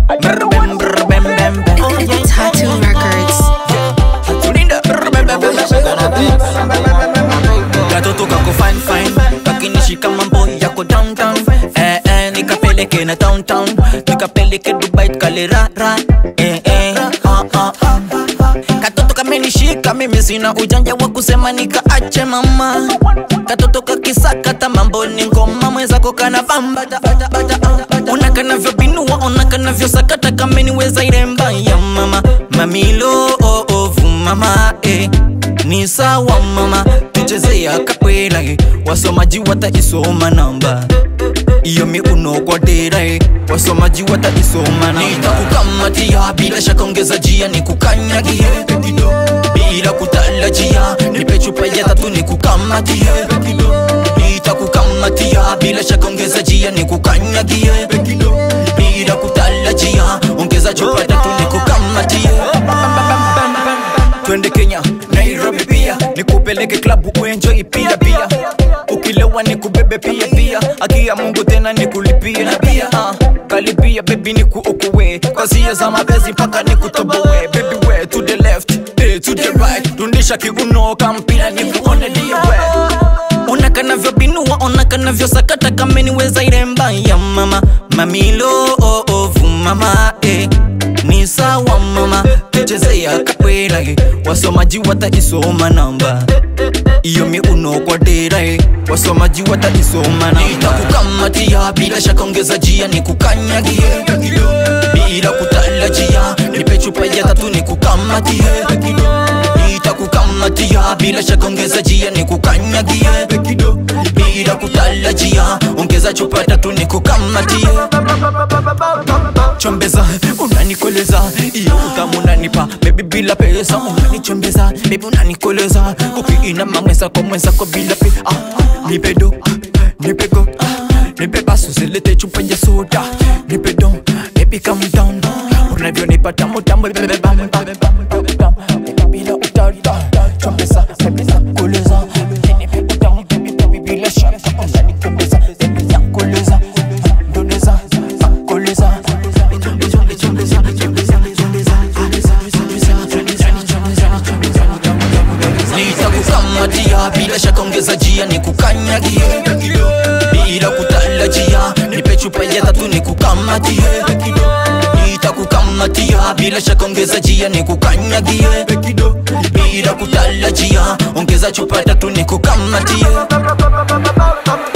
Brr, bem, brr, bem, bem, bem. Tattoo Records. Tulinda. Brr, bem, bem, bem, bem. katoto kako fine fine kakinishika mambo yako downtown eh, eh, nikapeleke na downtown nikapeleke dubai tukalirara eh, eh, ah, ah, ah. katoto kamenishika mimi sina ujanja wa kusema nikaache mama katoto kakisakata mambo ni ngoma mwenzako kana bambata ona kanavyobinua ona kanavyosakata kameniweza iremba ya mama mamilo oh, oh, vumama eh. ni sawa mama tuchezea kapela eh. wasomaji wataisoma namba iyo miuno kwa dera eh. wasomaji wataisoma namba nitakukamatia bila shaka ongeza jia nikukanyagie bila kutalajia nipe chupa ya tatu nikukamatie nitakukamatia bila shaka ongeza jia nikukanyagie bila kutalajia ongeza chupa tatu nikukamatie twende kenya nairobi pia nikupeleke klabu uenjoi pia pia ukilewa nikubebe pia pia akia mungu tena nikulipie na pia uh, kalipia bebi nikuokowe kwa zia za mapenzi mpaka nikutoboe bebi we to the left eh, to the right tundisha kiuno kampira nikuone diwe ona kanavyobinua ona kanavyosakata kameniweza iremba ya mama mamilo oh, oh, vumama eh. ni sawa mama tuchezea kapela eh. wasomaji wataisoma namba iyo miuno kwa dera eh. wasomaji wataisoma namba nitakukamatia bila shaka ongeza jia nikukanyagie bila kutalajia nipe chupa ya tatu nikukamatie nitakukamatia bila shaka ongeza jia nikukanyagie bila kutalajia ongeza chupa tatu nikukamatie chombeza unanikoleza iyo utamu unanipa bebi bila pesa unanichombeza bebi unanikoleza ukiina mamweza kwa mwenzako bila pe ah, nipedo nipego nipe basu zilete chupa ya soda nipedo baby calm down unavyonipa tamu tamu bebe bam bam bam bam bam bila utata chombeza bebi nakoleza nipe utamu baby baby bila shaka unanikoleza bebi nakoleza ndoleza koleza nitakukamatia bila shaka ongeza jia nikukanyagie bila kutalajia nipe chupa ya tatu nikukamatie nitakukamatia bila shaka ongeza jia nikukanyagie bila kutalajia ongeza chupa tatu nikukamatie